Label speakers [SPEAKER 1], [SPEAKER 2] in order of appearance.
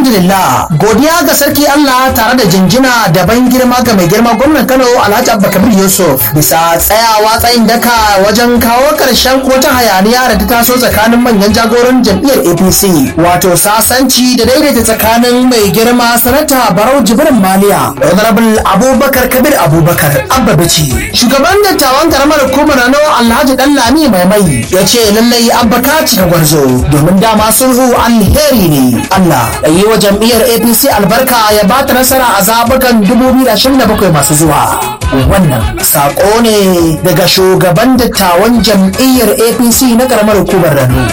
[SPEAKER 1] alhamdulillah godiya ga sarki Allah tare da jinjina da ban girma ga mai girma gwamnan Kano Alhaji Abba Kabir Yusuf bisa tsayawa tsayin daka wajen kawo karshen kotun hayaniya da ta taso tsakanin manyan jagoran jam'iyyar APC wato sasanci da daidaita tsakanin mai girma sanata Barau Jibrin Maliya Honorable Abubakar Kabir Abubakar Abba Bici shugaban dattawan karamar hukumar Rano Alhaji Dallami Mai Mai ya ce lallai Abba ka cika gwarzo domin dama sulhu alheri ne Allah da yi wa jam'iyyar APC albarka ya ba ta nasara a zabukan 2027 masu zuwa wannan sako ne daga shugaban dattawan jam'iyyar APC na karamar hukumar Rano